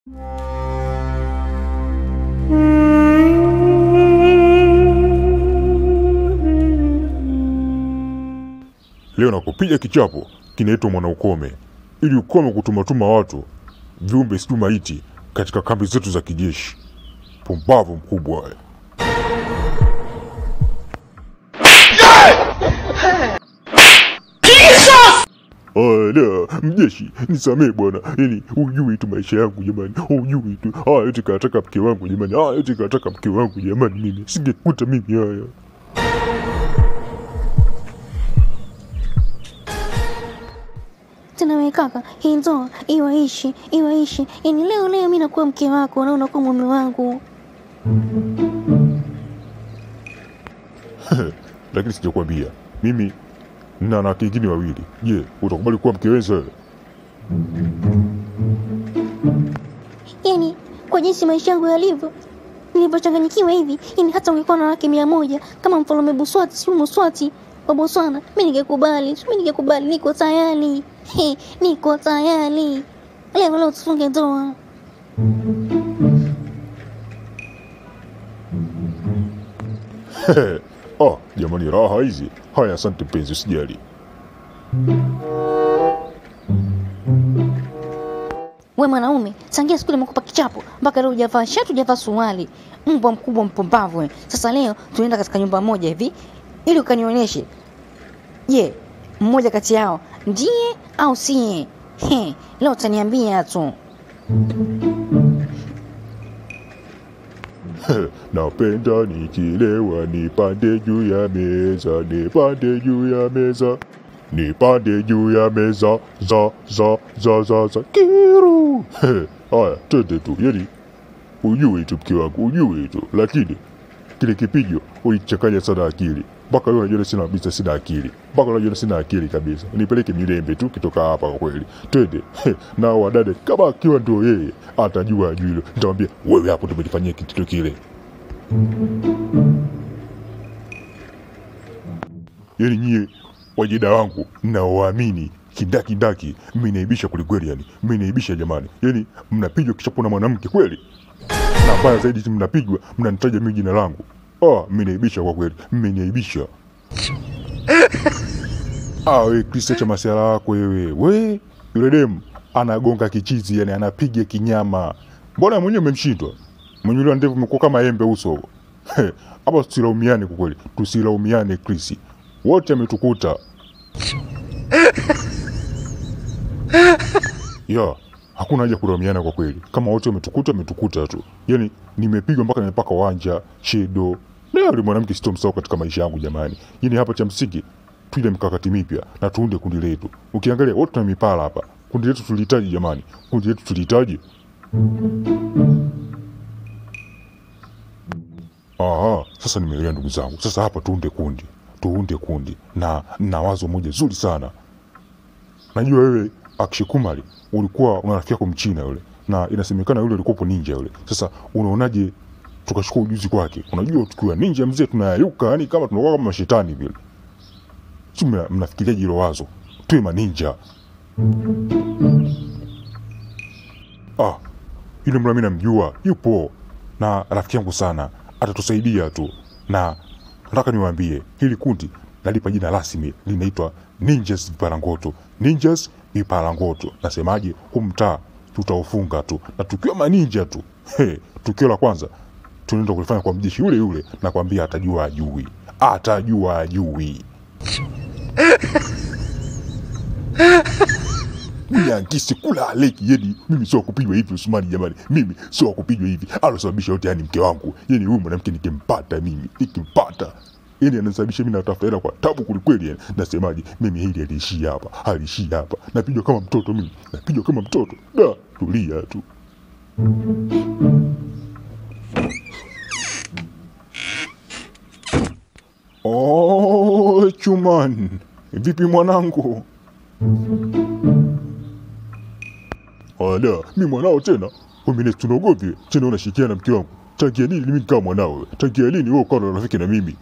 Leo nakupiga kichapo kinaitwa Mwanaukome, ili ukome kutumatuma watu viumbe situ maiti katika kambi zetu za kijeshi. Pumbavu mkubwa we. Ala, mjeshi nisamee bwana, yani hujui tu maisha yangu jamani, hujui tu haya yote kataka mke wangu jamani, haya yote kataka mke wangu jamani, mimi singekuta mimi haya. Tena wewe kaka, hii ndoa iwaishi iwaishi, yani leo leo mi nakuwa mke wako na unakuwa mume wangu. Lakini sijakwambia mimi na wanawake wengine wawili. Je, utakubali kuwa mke wenza wewe? Yani kwa jinsi maisha yangu yalivyo nilivyochanganyikiwa hivi, yani hata ungekuwa na wake mia moja kama mfalme Buswati, si Muswati wa Botswana, mi ningekubali, mi ningekubali, niko tayari, He, niko tayari. Leo leo tufunge ndoa. Ah, jamani, raha hizi. Haya, asante mpenzi, usijali. We mwanaume, tangia siku ile nimekupa kichapo mpaka leo hujavaa shati, hujavaa suruali. Mbwa mkubwa mpumbavu we. Sasa leo tunaenda katika nyumba moja hivi ili ukanionyeshe, je, mmoja kati yao ndiye au siye? He, leo utaniambia tu. Napenda nikilewa nipande juu ya meza, nipande juu ya meza, nipande juu ya meza, za za za za za kiru. Haya, twende tu, yani ujue tu mke wangu, ujue tu, lakini kile kipigo ulichanganya sana akili mpaka leo unajiona sina kabisa, sina akili mpaka leo unajiona sina akili kabisa. Nipeleke Milembe tu kitoka hapa, kwa kweli, twende na wadade, kama akiwa ndio yeye atajua ajui hilo, nitamwambia wewe hapo ndio umenifanyia kitendo kile. Yani nyie wajeda wangu naowaamini kindakindaki, mmenaibisha kwelikweli, yani mmenaibisha jamani, yani mnapigwa kichapo na mwanamke kweli na mbaya zaidi mnapigwa mnanitaja mimi jina langu. Ah, mmeniaibisha kwa kweli, mmeniaibisha. Ah, we Kristo cha masiala yako wewe. We, yule demu anagonga kichizi, yani anapiga kinyama. Mbona mwenyewe umemshindwa? Mwenye yule ndevu umekuwa kama embe uso. He, Hapa tusilaumiane kwa kweli. Tusilaumiane Chris. Wote ametukuta. Ya, hakuna haja kulaumiana kwa kweli. Kama wote wametukuta, wametukuta tu. Yaani nimepigwa mpaka nimepaka wanja, shedo. Leo yule mwanamke sitomsahau katika maisha yangu jamani. Yaani hapa cha msingi tuile mkakati mipya na tuunde kundi letu. Ukiangalia wote tuna mipala hapa. Kundi letu tulihitaji jamani. Kundi letu tulihitaji. Aha, sasa nimeelewa ndugu zangu. Sasa hapa tuunde kundi. Tuunde kundi. Na na wazo moja zuri sana. Najua wewe Akshay Kumar ulikuwa una rafiki yako mchina yule, na inasemekana yule alikuwa ninja yule. Sasa unaonaje tukachukua ujuzi kwake? Unajua tukiwa ninja mzee tunayayuka, yani kama tunakuwa kama mashetani vile. Si mna- mnafikiriaje hilo wazo? Tuwe maninja. Ah, yule mla mimi namjua, yupo na rafiki yangu sana, atatusaidia tu, na nataka niwaambie hili kundi nalipa jina rasmi, linaitwa Ninjas Viparangoto. Ninjas Viparangoto. Nasemaje, huu mtaa tutaufunga tu, na tukiwa maninja tu. He, tukio la kwanza tunaenda kulifanya kwa mjeshi yule yule, na kwambia atajua ajui, atajua ajui. Nyangisi kula aleki yeni, mimi sio kupigwa hivi Usmani jamani, mimi sio kupigwa hivi. Alosababisha yote yani mke wangu, yani huyu mwanamke nikimpata mimi, nikimpata yani anasababisha mimi natafuta hela kwa tabu kulikweli. Yani nasemaje, mimi hili aliishia hapa, aliishia hapa, napigwa kama mtoto mimi, napigwa kama mtoto. Da, tulia tu. Oh, Chuman, vipi mwanangu? Ala, mi mwanao tena? Umine tunaogopye tena, unashikiana na mke wangu. Tangia lini mimi kama mwanao? wewe? Tangia lini wewe ukawa na rafiki na mimi?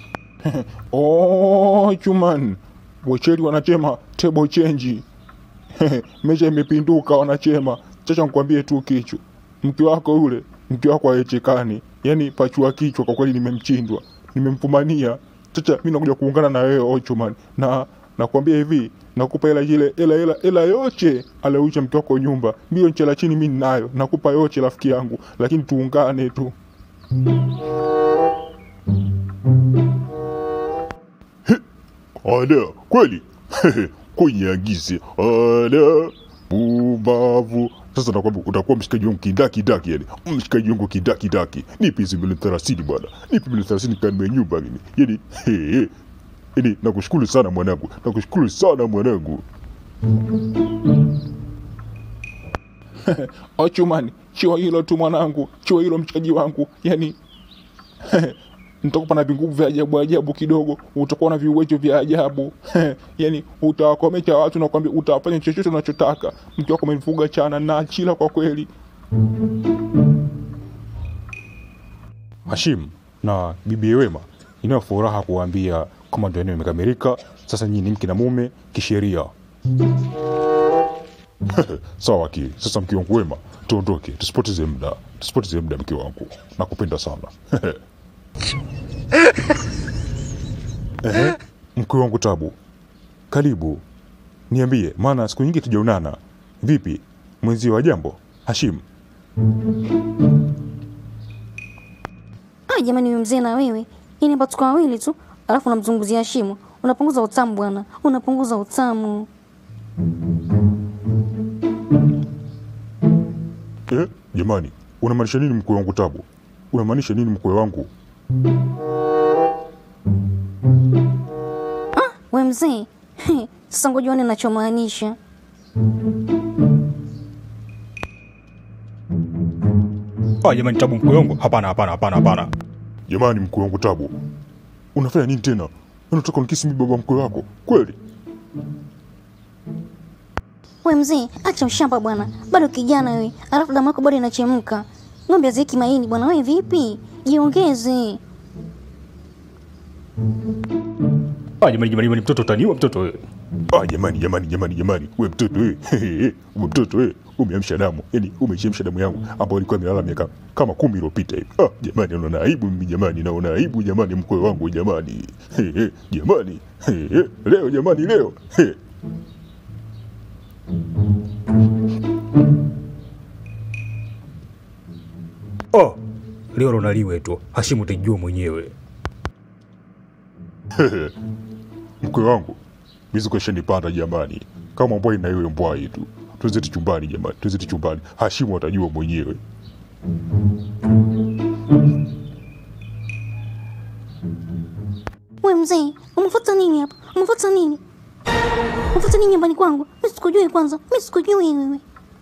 oh, Chuman, wacheri wanasema table change. mesha imepinduka wanachema. Chacha nikwambie tu kichu, mke wako yule, mke wako aechekani, yani pachua kichwa. Kwa kweli nimemchindwa, nimemfumania. Chacha, mi nakuja kuungana na wewe Ochuman, na nakwambia hivi, nakupa hela ile hela hela hela yote aliyoisha mke wako nyumba, milioni chela chini mi ninayo, nakupa yote rafiki yangu, lakini tuungane tu. Ada kweli kunyagize ada pumbavu. Sasa nakwambia utakuwa mshikaji wangu kindakidaki, yani mshikaji wangu kindakidaki. Nipe hizi milioni thelathini bwana, nipe milioni thelathini kanunue nyumba mimi, yani he, yani nakushukuru sana mwanangu, nakushukuru sana mwanangu. Ochumani, chua hilo tu mwanangu, chua hilo mshikaji wangu, yani nitakupa na vinguvu vya ajabu ajabu kidogo, utakuwa na viuwezo vya ajabu yani utawakomesha watu na kwambia utawafanya chochote unachotaka. Mke wako amenifuga chana na chila kwa kweli. Hashim na bibi Wema, inayo furaha kuwaambia kama ndio eneo imekamilika. Sasa nyinyi ni mke na mume kisheria. Sawa akili. Sasa mke wangu Wema, tuondoke, tusipoteze muda, tusipoteze muda mke wangu, nakupenda sana. Ehe, mke wangu Tabu, karibu, niambie, maana siku nyingi tujaonana. Vipi mwenzio wa jambo Hashim? Ah, jamani wewe mzee na wewe. Yaani hapa tuko wawili tu, alafu unamzunguzia shimo. Unapunguza utamu bwana. Unapunguza utamu. Eh, jamani, unamaanisha nini mkwe wangu Tabu? Unamaanisha nini mkwe wangu? We mzee. Sasa ngoja uone ninachomaanisha. Ah, jamani Tabu mkwe wangu, hapana hapana hapana hapana. Jamani, mkwe wangu Tabu, unafanya nini tena? Unataka unikisi mimi baba mkwe wako kweli? We mzee, acha ushamba bwana. Bado kijana wewe. Alafu damu yako bado inachemka. Ng'ombe haziweki maini bwana. Wewe vipi? Jiongeze. Ah, jamani jamani jamani, mtoto utaniua mtoto wewe. Ah, jamani jamani jamani jamani, we mtoto we, we mtoto we, umeamsha damu, yani umechemsha damu yangu ambayo ilikuwa imelala miaka kama kumi iliyopita hivi. Ah, jamani, naona aibu mimi jamani, naona aibu jamani, mkwe wangu jamani, He, he, jamani, He, he, leo jamani, leo He. Oh, leo lonaliwe tu. Hashimu utajua mwenyewe. mkwe wangu mizuko ishanipanda jamani, kama mbwai na iwe mbwai tu. Tuzeti chumbani jamani, tuzeti chumbani, Hashimu atajua mwenyewe. We mzee, umefuata nini hapa? Umefuata nini? Umefuata nini nyumbani kwangu? Mimi sikujui kwanza. Mimi sikujui wewe.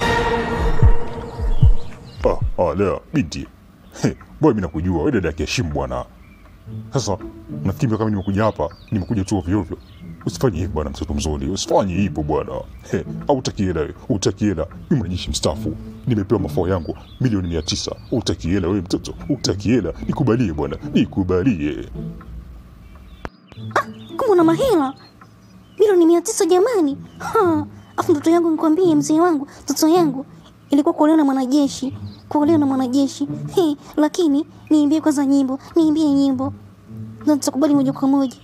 Ah, ah, lea binti, He, mbona mimi nakujua wewe dada yake Hashimu bwana. Sasa nafikiri kama nimekuja hapa, nimekuja tu ovyo ovyo. Usifanye hivyo bwana, mtoto mzuri, usifanye hivyo bwana. He, au utaki hela wewe, utaki hela. Mimi mwanajeshi mstaafu, nimepewa mafao yangu milioni mia tisa. Utaki hela wewe mtoto, utaki hela. Nikubalie bwana, nikubalie. Kumbe una mahela milioni mia tisa jamani. Ha, afu ndoto yangu nikwambie, mzee wangu, ndoto yangu ilikuwa kuolewa na mwanajeshi, kuolewa na mwanajeshi. He, lakini niimbie kwanza nyimbo, niimbie nyimbo na nitakubali moja kwa moja.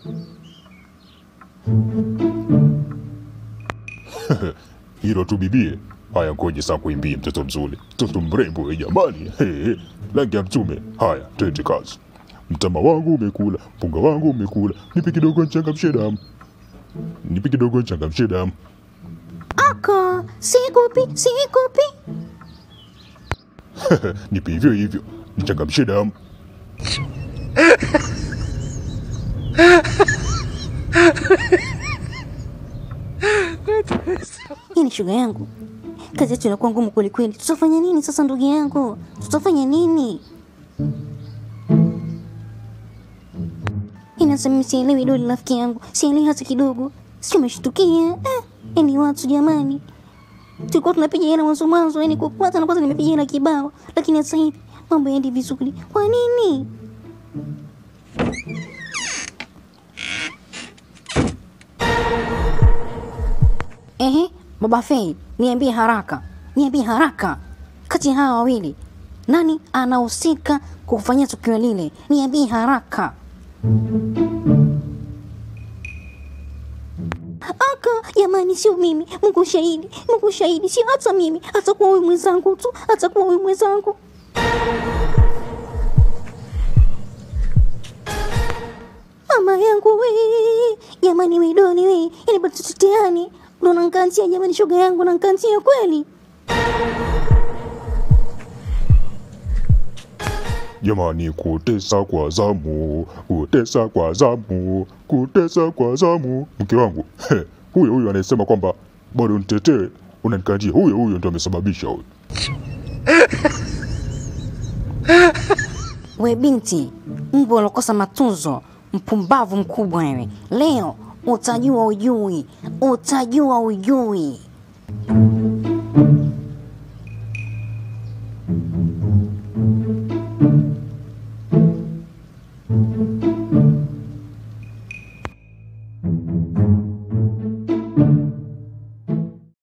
Hilo tu bibie. Haya, ngoje saa kuimbie mtoto mzuri, mtoto mrembo we jamani. He, he. Rangi ya mtume. Haya, twende kazi. Mtama wangu umekula, mpunga wangu umekula, nipe kidogo nchangamshe damu, nipe kidogo nchangamshe damu. Aka, sikupi, sikupi. nipe hivyo hivyo, nichangamshe damu. Hii ni shuga yangu. Kazi yetu inakuwa ngumu kweli kweli. Tutafanya nini sasa ndugu yangu? Tutafanya nini? Inasema mimi sielewi doli rafiki yangu. Sielewi hata kidogo. Sio umeshtukia? Eh, yani watu jamani. Tulikuwa tunapiga hela mwanzo mwanzo, yani kwa kwanza na kwanza nimepiga hela kibao, lakini sasa hivi mambo yaendi vizuri. Kwa nini? Ehe, Baba Fei, niambie haraka, niambie haraka, kati ya hawa wawili nani anahusika kufanyia tukio lile? Niambie haraka. Aka, jamani, sio mimi. Mungu shahidi, Mungu shahidi, sio hata mimi, atakuwa huyu mwenzangu tu, atakuwa huyu mwenzangu. Mama yangu we, jamani, we doni we, yani bado tuteteani, ndo nankantia jamani, shoga yangu nankantia kweli. Jamani, kutesa kwa zamu, kutesa kwa zamu, kutesa kwa zamu. Mke wangu he, huyo huyo anayesema kwamba bado nitetee, unanikanjia, huyo huyo ndo amesababisha huyo. We binti, mbwa ulokosa matunzo, mpumbavu mkubwa wewe. Leo utajua ujui, utajua ujui.